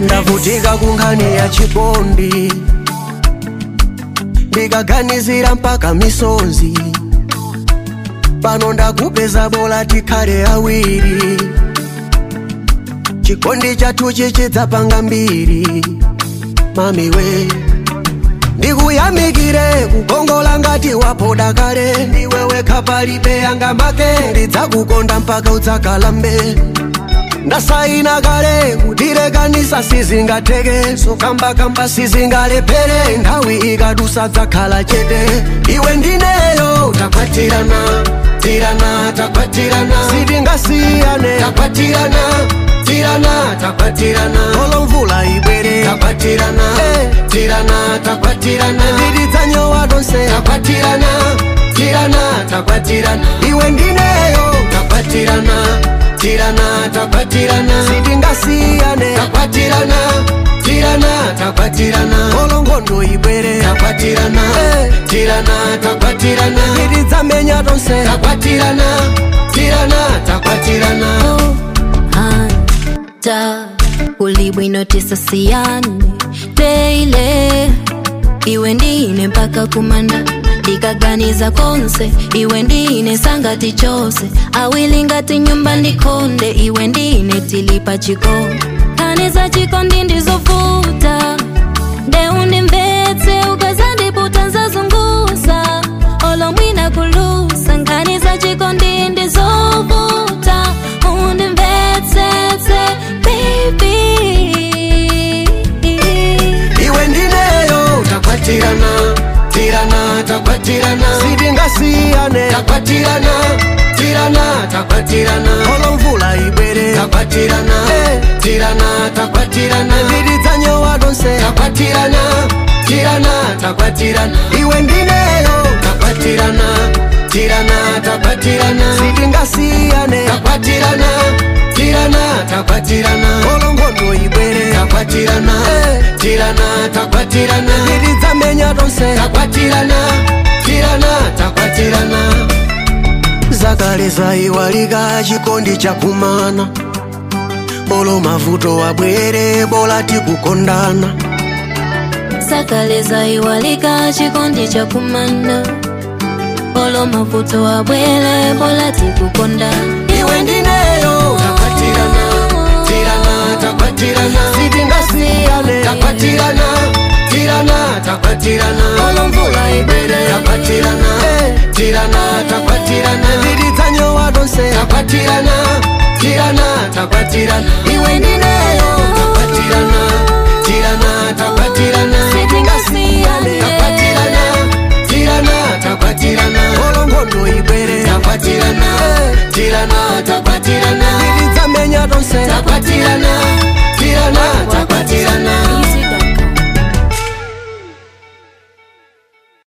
ndavutika kunkhani ya chikondi ndikaganizira mpaka misonzi pano ndakupeza bola tikhale awiri chikondi chathu chichidzapanga mbiri mamiwe ndikuyamikire kukongola ngati wapoda kale ndiwe wekha palibe yanga make ndidzakukonda mpaka udzakalambe ndasaina kale kutirekanisa sizingatheke sokambakamba sizingalephere nthawi ikadusa dzakhala chete iwe ndineyo takwatirana tirana takwatirana sitingasiyane takwatirana tirana takwatirana olo mvula ibwere takwatirana tirana takwatirana nditidzanyowa tonse takwatirana tirana takwatirana iwe ndineyo takwatirana tirana takwatirana sitingasiyane takwatirana tirana takwatirana olo nkhondo ibwere takwatirana tirana takwatirana titidzamenya tonse takwatirana tirana takwatirana hata ulibwino tisasiyane teile iwe ndine mpaka kumanda ndikaganiza konse iwe ndine sangati chose awili ngati nyumba ndikonde iwe ndine tilipa chiko kani za chikondi ndizovuta ndeundimvetse ukazandiputa nzazunguza olomwina kulusa nkani za chikondi ndizovuta undimvetsetse baby iwe ndineyo takwatirana tirana takwatirana sitingasiyane takwatirana tirana takwatirana olo mvula ibwere takwatirana tirana takwatirana titidzanyowa tonse takwatirana tirana takwatirana iwe ndineyo takwatirana tirana takwatirana sitingasiyane takwatirana tirana takwatirana olo nkhondo ibwere takwatirana tirana takwatirana titidzamenya tonse takwatirana tirana takwatirana zakale zaiwalika chikondi chakumana olo mavuto abwere bola tikukondana zakale zaiwalika chikondi cha kumana olo mavuto abwere bola tikukondana iwe ndineyo takwatirana tirana takwatirana sitingasiyane takwatirana tirana takwatirana olo mvula ibwere takwatirana tirana takwatirana titidzanyowa tonse takwatirana tirana takwatirana iwe ndineyo takwatirana tirana takwatirana sitingasiyane takwatirana tirana takwatirana olo nkhondo ibwere takwatirana tirana takwatirana titidzamenya tonse takwatirana